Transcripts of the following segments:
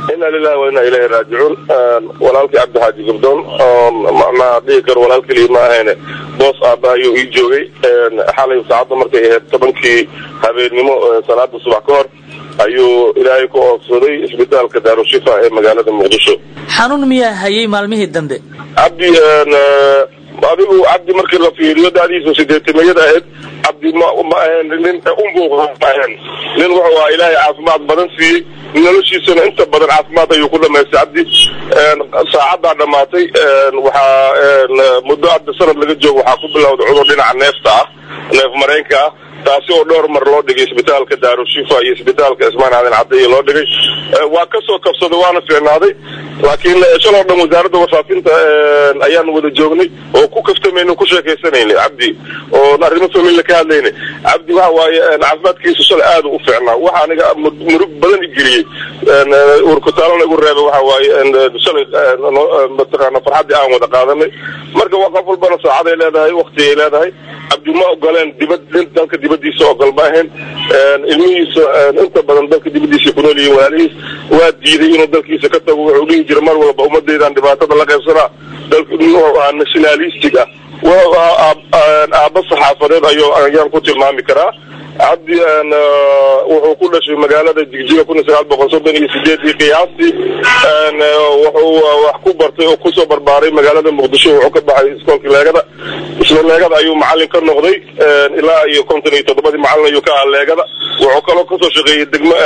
ina lilahi wa inaa ilayhi raajicuun walaalkii cabdixaaji gabdoon macnaha dhihi karo walaal keliya ma ahayne boos aaba ayuu ii joogay xalay saacadda markay ahayd tobankii habeennimo salaada subax ka hor ayuu ilaahay ku oofsaday isbitaalka daarushifa ee magaalada muqdisho xanuun miyaa hayay maalmihii dambe cabdi adigu cabdi markii la fiiriyo dadiisa sideetimiyada ahayd cabdi ma ma ahayn nin unbuuq ma ahayn nin wuxuu ahaa ilaahay caafimaad badan siiyey noloshiisana inta badan caafimaad ayuu ku dhamaystay cabdi saacaddaa dhamaatay waxaa muddo hadda sanad laga joogo waxaa ku bilowday cudur dhinaca neefta ah neef mareenka ah taasi oo dhowr mar loo dhigay isbitaalka daarushifa iyo isbitaalka ismaan aadan caddeeye loo dhigay waa kasoo kabsaday waana fiicnaaday laakiin shaloo dhan wasaaradda warfaafinta ayaan wada joognay oo ku kaftamayna ku sheekaysanayna cabdi oo arrimo familla ka hadlayna cabdi waxa waaye caafimaadkiisu shalay aada u fiicnaa waxa aniga murug badan igeliyey urkutaalona igu reebay waxa waaye shalay mataqaana farxaddii aan wada qaadanay marka waa qof walbana saacaday leedahay waktigay leedahay cabdi ma ogoleen dibad dalka dibadiisa ogol ma ahayn ilmihiisa inta badan dalka dibadiisa ku nool yihiin walaalihiis waa diiday inuu dalkiisa ka tago wuxuu dhihi jira mar walba ummadaydan dhibaatada la qaybsanaa dalka wuxuu ahaa nationalistic ah wuxuu ahaa aaba saxaafadeed ayo ayaan ku tilmaami karaa cabdi wuxuu ku dhashay magaalada jigjiga kun iyo sagaal boqol soddon iyo sideedii qiyaastii wuxuu wax ku bartay oo kusoo barbaaray magaalada muqdisho wuxuu ka baxay iskoolka leegada isla leegada ayuu macalin ka noqday ilaa iyo konton iyo toddobadii macalin ayuu ka ahaa leegada wuxuu kaloo kasoo shaqeeyey degmo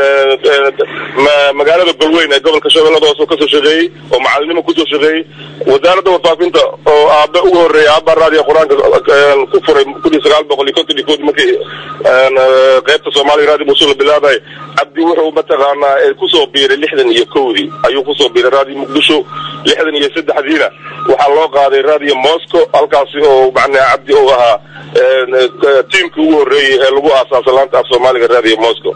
magaalada golweyn ee gobolka shabeellada hoose kasoo shaqeeyey oo macalinimo kusoo shaqeeyey wasaaradda warfaafinta oo aabe ugu horreeyay aaba raadiya qur-aanka ku furay kun iyo sagaal boqol iyo konton iyo kood markii qaybta soomaaliya raadi musul la bilaabay cabdi wuxuu mataqaanaa kusoo biiray lixdan iyo kowdii ayuu kusoo biiray raadiyo muqdisho lixdan iyo saddexdiina waxaa loo qaaday raadiyo moscow halkaasi oo macnaa cabdi uu ahaa tiimkii ugu horreeyey ee lagu aasaasa laanta af soomaaliga raadiyo moscow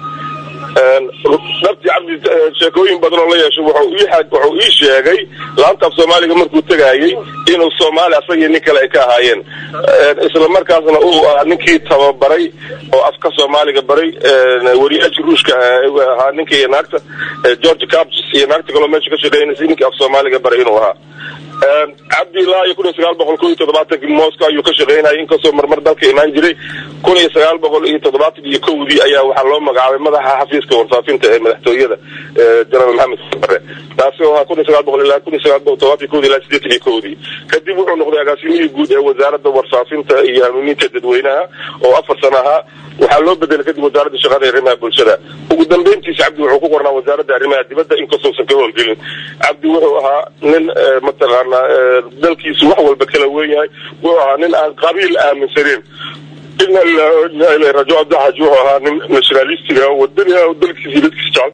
dhabti cabdi sheekooyin badan oo la yeeshay wuxuu ii sheegay laanta af soomaaliga markuu tegayey inuu soomaali asagii nin kale ay ka ahaayeen isla markaasna uu ahaa ninkii tababaray oo afka soomaaliga baray wariyaashii ruushka ahaa ninka iyo naagta george caps iyo naagta kaloo meesha ka shaqeynaysa ninkii af soomaaliga baray inuu ahaa cabdi ilaa iyo kun iyo sagaal boqol kun iyo toddobaatankii moscow ayuu ka shaqeynayay inkastoo marmar dalka imaan jiray kun iyo sagaal boqol iyo toddobaatan iyo kowdii ayaa waxaa loo magacaabay madaxa xafiiska warfaafinta ee madaxtooyada jenaraal maxamed bare taasi oo ahaa kun iyo sagaal boqol ilaa kun iyo sagaal boqol toddobaatan kowdii ilaa sideetan iyo kowdii kadib wuxuu noqday agaasimihii guud ee wasaaradda warfaafinta iyo hanuuninta dadweynaha oo afar sano ahaa waxaa loo bedelay kadib wasaaradda shaqada arrimaha bulshada ugu dambeyntiisa cabdi wuxuu ku qornaa wasaaradda arrimaha dibadda inkastoosan ka howlgelin cabdi wuxuu ahaa nin mataqaana dalkiisu wax walba kala wen yahay wuxuu ahaa nin aan qabiil aaminsaneyn ina rajo cabdixaaj wuxuu ahaa nin nationalistiga wadani dalkiisa dadkiisa jecel